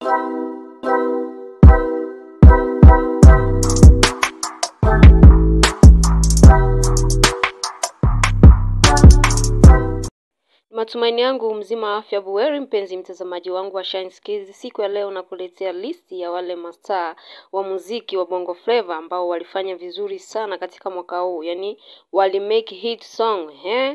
Matumaini yangu mzima wa afya buheri, mpenzi mtazamaji wangu wa Shine Skills. Siku ya leo nakuletea listi ya wale mastaa wa muziki wa Bongo Flava ambao walifanya vizuri sana katika mwaka huu, yaani wali make hit song eh?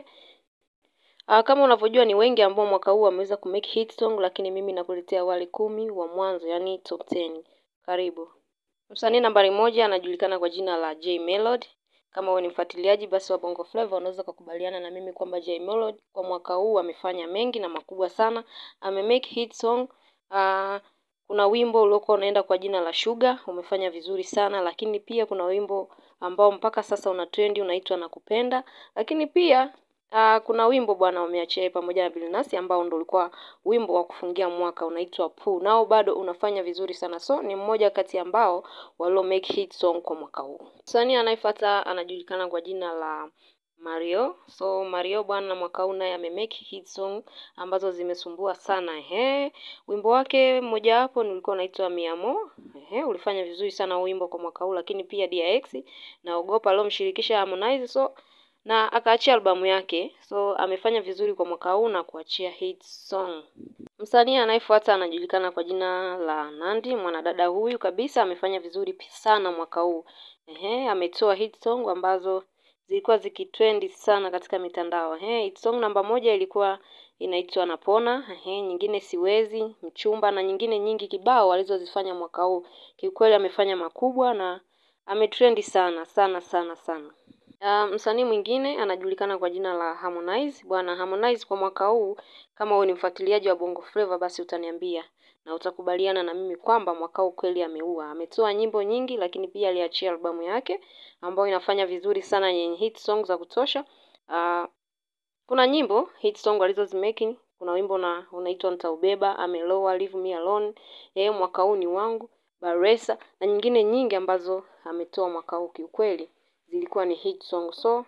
Ah, kama unavyojua ni wengi ambao mwaka huu wameweza ku make hit song, lakini mimi nakuletea wale kumi wa mwanzo, yaani top 10. Karibu. Msanii nambari moja anajulikana kwa jina la J Melody. Kama wewe ni mfuatiliaji basi wa Bongo Flava unaweza kukubaliana na mimi kwamba J Melody kwa mwaka huu amefanya mengi na makubwa sana. Ame make hit song. Uh, kuna wimbo uliokuwa unaenda kwa jina la Sugar umefanya vizuri sana, lakini pia kuna wimbo ambao mpaka sasa una trendi unaitwa Nakupenda, lakini pia Uh, kuna wimbo bwana umeachia pamoja na Billnass ambao ndo ulikuwa wimbo wa kufungia mwaka unaitwa Poo. Nao bado unafanya vizuri sana. So ni mmoja kati ambao walio make hit song kwa mwaka huu. Msanii anayefuata anajulikana kwa jina la Mario. So Mario bwana mwaka huu naye ame make hit song ambazo zimesumbua sana. Ehe. Wimbo wake mmoja wapo ulikuwa unaitwa Miamo. Ehe, ulifanya vizuri sana wimbo kwa mwaka huu, lakini pia DX na Ogopa aliyomshirikisha Harmonize. So na akaachia albamu yake, so amefanya vizuri kwa mwaka huu na kuachia hit song. Msanii anayefuata anajulikana kwa jina la Nandy. Mwanadada huyu kabisa amefanya vizuri sana mwaka huu. Ehe, ametoa hit song ambazo zilikuwa zikitrendi sana katika mitandao. Ehe, hit song namba moja ilikuwa inaitwa Napona, ehe, nyingine Siwezi, Mchumba na nyingine nyingi kibao alizozifanya mwaka huu. Kiukweli amefanya makubwa na ametrendi sana sana sana sana. Uh, msanii mwingine anajulikana kwa jina la Harmonize. Bwana Harmonize kwa mwaka huu, kama wewe ni mfuatiliaji wa Bongo Flava, basi utaniambia na utakubaliana na mimi kwamba mwaka huu kweli ameua. Ametoa nyimbo nyingi, lakini pia aliachia albamu yake ambayo inafanya vizuri sana, yenye hit song za kutosha. Uh, kuna nyimbo hit song alizozimeki. Kuna wimbo na unaitwa Nitaubeba, Ameloa, Leave Me Alone, eh, mwaka huu ni wangu, Baresa na nyingine nyingi ambazo ametoa mwaka huu kiukweli zilikuwa ni hit song. So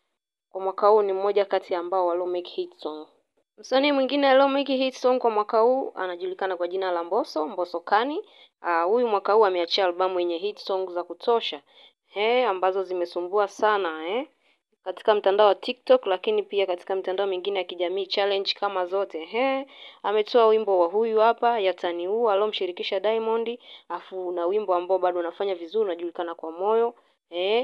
kwa mwaka huu ni mmoja kati ambao walio make hit song. Msanii mwingine alio make hit song kwa mwaka huu anajulikana kwa jina la Mbosso, Mbosso Kani. Huyu uh, mwaka huu ameachia albamu yenye hit song za kutosha he, ambazo zimesumbua sana eh, katika mtandao wa TikTok, lakini pia katika mitandao mingine ya kijamii challenge kama zote he. Ametoa wimbo wa huyu hapa Yataniua alomshirikisha Diamond, afu na wimbo ambao bado unafanya vizuri unajulikana kwa moyo eh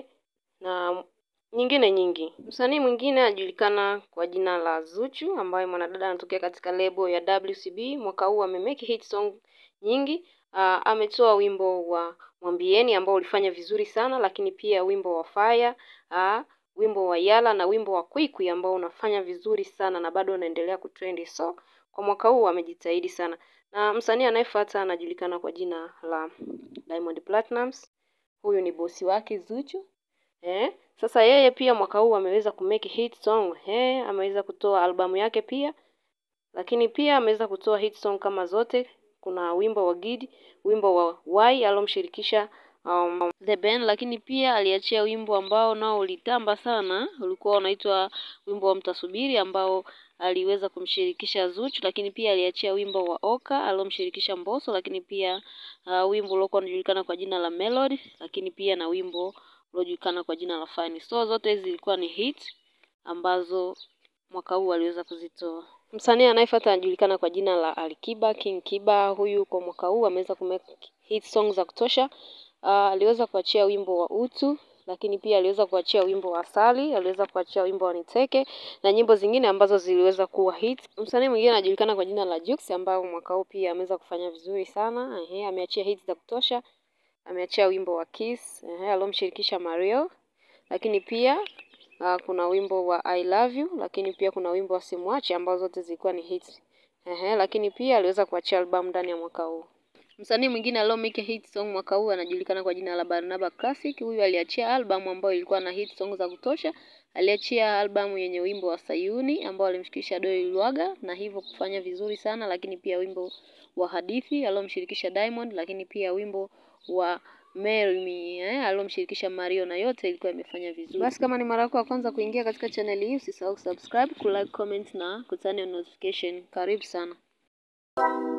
na nyingine nyingi. Msanii mwingine anajulikana kwa jina la Zuchu ambaye mwanadada anatokea katika lebo ya WCB. Mwaka huu amemake hit song nyingi. Uh, ametoa wimbo wa Mwambieni ambao ulifanya vizuri sana, lakini pia wimbo wa Fire, uh, wimbo wa Yala na wimbo wa Kwikwi ambao unafanya vizuri sana na bado unaendelea kutrendi. So kwa mwaka huu amejitahidi sana. Na msanii anayefuata anajulikana kwa jina la Diamond Platnumz. Huyu ni bosi wake Zuchu. Eh, sasa yeye pia mwaka huu ameweza kumake hit song. Eh, ameweza kutoa albamu yake pia. Lakini pia ameweza kutoa hit song kama zote. Kuna wimbo wa Gidi, wimbo wa Y alomshirikisha um, The Ben, lakini pia aliachia wimbo ambao nao ulitamba sana, ulikuwa unaitwa wimbo wa Mtasubiri ambao aliweza kumshirikisha Zuchu, lakini pia aliachia wimbo wa Oka alomshirikisha Mbosso, lakini pia uh, wimbo uliokuwa unajulikana kwa jina la Melody, lakini pia na wimbo uliojulikana kwa jina la Fine. So zote hizi zilikuwa ni hit ambazo mwaka huu aliweza kuzitoa. Msanii anayefuata anajulikana kwa jina la Alikiba, King Kiba. Huyu kwa mwaka huu ameweza kumake hit songs za kutosha. Uh, aliweza kuachia wimbo wa Utu, lakini pia aliweza kuachia wimbo wa Asali, aliweza kuachia wimbo wa Niteke na nyimbo zingine ambazo ziliweza kuwa hit. Msanii mwingine anajulikana kwa jina la Jux ambao mwaka huu pia ameweza kufanya vizuri sana. Ehe, ameachia hits za kutosha. Ameachia wimbo wa Kiss, ehe, alomshirikisha Mario. Lakini pia uh, kuna wimbo wa I Love You, lakini pia kuna wimbo wa Simwache ambao zote zilikuwa ni hits. Ehe, lakini pia aliweza kuachia albamu ndani ya mwaka huu. Msanii mwingine aliyomake hit song mwaka huu anajulikana kwa jina la Barnaba Classic. Huyu aliachia albamu ambayo ilikuwa na hit song za kutosha. Aliachia albamu yenye wimbo wa Sayuni ambao alimshirikisha Doi Lwaga na hivyo kufanya vizuri sana, lakini pia wimbo wa Hadithi aliyomshirikisha Diamond, lakini pia wimbo wa Marry Me eh, aliyomshirikisha Mario na yote ilikuwa imefanya vizuri. Basi kama ni mara yako ya kwanza kuingia katika channel hii, usisahau kusubscribe, kulike, comment na kutani on notification. Karibu sana.